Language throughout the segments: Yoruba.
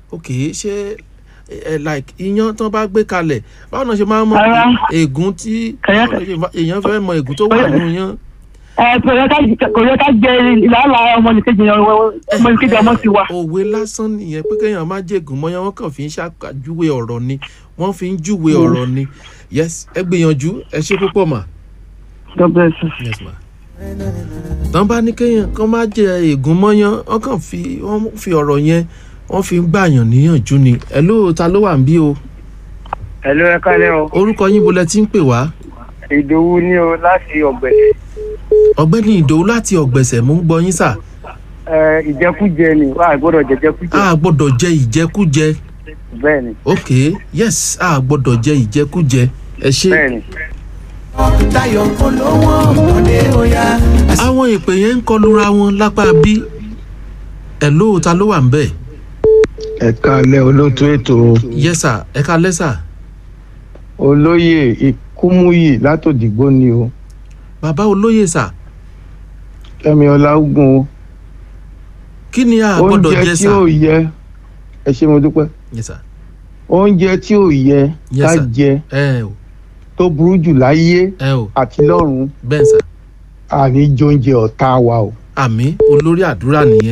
ok ṣé ẹ like iyán tán bá gbé kalẹ̀ báwo náà ṣe máa ń mọ Rárá. ègún tí Kẹ̀yẹ́- báwo náà ṣe fa- èèyàn fẹ́ mọ ègún tó wà nínú yán. ẹ kò yẹ ká kò yẹ ká jẹ ìlàlà ọmọnìkejì yẹn ọmọnìkejì ọmọ ti wà. òwe lásán nìyẹn pé kéèyàn má jègùn mọ́yán wọ́n kàn fi ń ṣàkàjúwe ọ̀rọ̀ ni wọ́n fi ń júwe ọ̀rọ̀ ni yes ẹ gbìyànjú ẹ ṣe púpọ̀ mà. God bless you. yes ma. tán bá ní kéèyàn kán má jẹ ègún mọ́yán wọ́n kàn fi wọ́n fi ọ̀rọ̀ yẹn wọ́n fi ń gbàyàn níyànjú ni ẹ ló ta ló wà ń bí o Hello, ẹ kálẹ́ o. orúkọ yín bo lẹ ti ń pè wá Ìdòwú ní o láti ọ̀gbẹ̀sẹ̀. ọ̀gbẹ́ni ìdòwú láti ọ̀gbẹ̀sẹ̀ mú ń gbọ́ yín sà Ẹ ìjẹkújẹ ni wà á gbọ́dọ̀ jẹjẹkújẹ. a gbọ́dọ̀ jẹ ìjẹkújẹ Bẹ́ẹ̀ ni, ok yes a gbọ́dọ̀ jẹ ìjẹkújẹ ẹ ṣe. bẹ́ẹ̀ ni. Táyọ̀ olówó ọmọdé oya. àwọn ìpè yẹn ń kọlura wọn lápá bí ẹ ló ta ló wà ń bẹ̀ ẹ káalẹ́ olóòtú ètò yẹ́sà ẹ ká lẹ́sà olóyè ikúmúyì látòdìgbò ni o bàbá olóyè sà kẹ́mi ọlágùn o kí ni a gbọ́dọ̀ oúnjẹ jẹ tí sà ò yẹ ẹ ṣé mo dúpẹ́ yẹ́sà oúnjẹ tí ò yẹ Yes, ká sir. jẹ ẹ o tó burú jù láyé ẹ o àti lọ́run bẹ́ẹ̀ sà àní jóúnjẹ ọ̀tá wa o àmì olórí àdúrà nìyẹn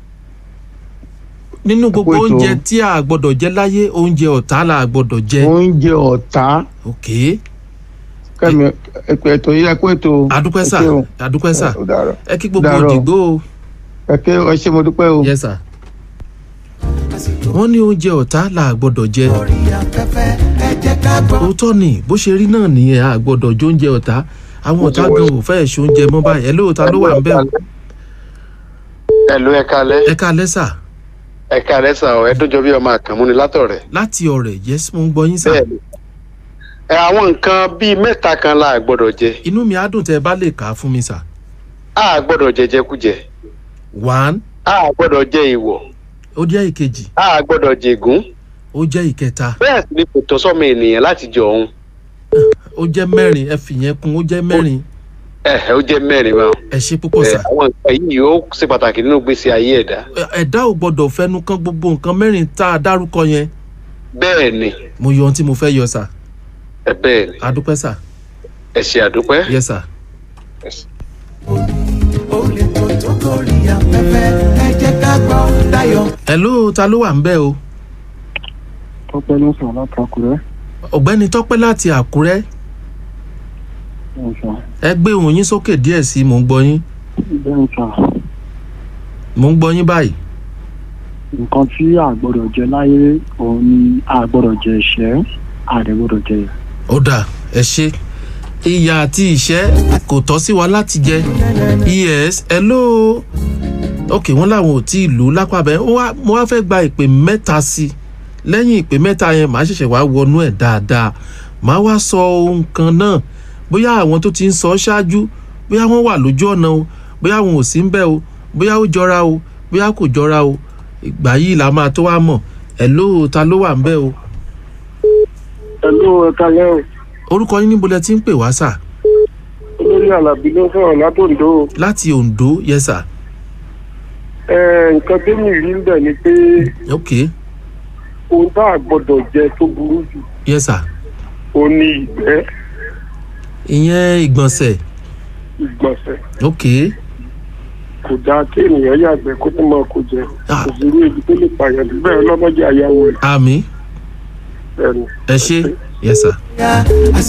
nínú gbogbo Àpò ètò. oúnjẹ tí a gbọ́dọ̀ jẹ láyé oúnjẹ ọ̀tá la gbọ́dọ̀ jẹ oúnjẹ ọ̀tá ok kẹ́mi ẹ̀pẹ̀ ètò yẹ kó ètò adúpẹ́ sà ẹ ṣé o. adúpẹ́ sà ó dàárọ̀ ẹ kí gbogbo Dàárọ̀. òdìgbò o ẹ ké ẹ ṣé mo dúpẹ́ o. yẹ́sà wọ́n ní oúnjẹ ọ̀tá la gbọ́dọ̀ jẹ Orí afẹ́fẹ́ ẹ jẹ́ ká gbọ́. òótọ́ ni bó ṣe rí náà nìyẹn a gbọ́dọ̀ jó oúnjẹ ọ̀tá àwọn ọ̀tá gan ò fẹ́ ṣe oúnjẹ mọ́ báyìí ẹ lóòótá ló wà ń bẹ̀ o Ẹ̀lú ẹ kalẹ́ ẹ ká lẹ́sà ẹ kalẹ́ sà ọ́ ẹ tó jọ bí ọmọ àkànmú ni látọ̀rẹ́. láti ọ̀rẹ̀ yẹ́sì mo ń gbọ́ yín sà Bẹ́ẹ̀ni. Ẹ àwọn nǹkan bíi mẹ́ta kan la gbọ́dọ̀ jẹ. inú mi á dùn tẹ́ ẹ bá lè kà á fún mi sà A gbọ́dọ̀ jẹ jẹkújẹ. one A gbọ́dọ̀ jẹ ìwọ̀. ó jẹ́ ìkejì A gbọ́dọ̀ jẹgún. ó jẹ́ ìkẹta Bẹ́ẹ̀ sì ni kò tọ́ sọ́mọ ènìyàn láti jọ òun. ó jẹ́ mẹ́rin ẹ fìyẹn kún ó jẹ́ mẹ́rin Ẹ̀hẹ̀ ó jẹ́ mẹ́rin báwọn. ẹ ṣe púpọ̀ Ẹ, sà Àwọn nǹkan yìí ó ṣe pàtàkì nínú gbèsè ayé ẹ̀dá. Ẹ- ẹ̀dá ò gbọ́dọ̀ fẹnu kan gbogbo nǹkan mẹ́rin tá a dárúkọ yẹn Bẹ́ẹ̀ ni mo yọ ohun tí mo fẹ́ yọ sà ẹ bẹ́ẹ̀ ni adúpẹ́ sà ẹ ṣe àdúpẹ́. yẹ sà Olè tó tó gorí afẹ́fẹ́ ẹ jẹ́ ká gbọ́. Táyọ̀ ẹ ló ta ló wà ń bẹ̀ o Tọ́pẹ́ ló sọ̀rọ̀ látàkùrẹ́. ọ̀gbẹ́ni tọ́pẹ́ láti àkúrẹ́ ẹ gbé ohùn yín sókè díẹ̀ sí i mò ń gbọ́ yín Bẹ́ẹ̀ sà, mò ń gbọ́ yín báyìí nǹkan tí a gbọ́dọ̀ jẹ láyé òun ni a gbọ́dọ̀ jẹ ìṣẹ́, a dẹ̀ gbọ́dọ̀ jẹ ìyà. ó dà ẹ ṣe ìyà àti ìṣẹ́ kò tọ́ sí wa láti jẹ yes hello ok wọ́n làwọn ò tí ì lù ú lápá bẹ́ẹ̀ ó wá- mo wá fẹ́ gba ìpè mẹ́ta sí i lẹ́yìn ìpè mẹ́ta yẹn màá ṣẹ̀ṣẹ̀ wá wọnú ẹ̀ dáadáa màá wá sọ ohun kan náà bóyá àwọn tó ti ń sọ ṣáájú bóyá wọ́n wà lójú ọ̀nà o bóyá wọn ò sí ń bẹ̀ o bóyá ó jọra o bóyá kò jọra o ìgbà yìí la máa tó wá mọ̀ hello ta ló wà ń bẹ̀ o Ẹ̀lú ẹ̀ka lẹ́ o, orúkọ yín níbo lẹ ti ń pè wá sà olórí Àlàbí ló sọ̀rọ̀ látòǹdó. láti ondo yes sir Ẹ nǹkan tó mi rí ń bẹ̀ ni pé ok ohun tá a gbọ́dọ̀ jẹ tó burú jù yes sir ó ní ìgbẹ́ ìyẹn ìgbọ̀nsẹ̀ ìgbọ̀nsẹ̀. ok Kò dáa kí ènìyàn yàgbẹ́ kó tó máa kó jẹ. Ah. Kò sí irú ibi tó lè pààyàn bẹ́ẹ̀ ọlọ́mọdé àyàwó rẹ̀. àmì Bẹ́ẹ̀ni. ẹ ṣe yes sir. ya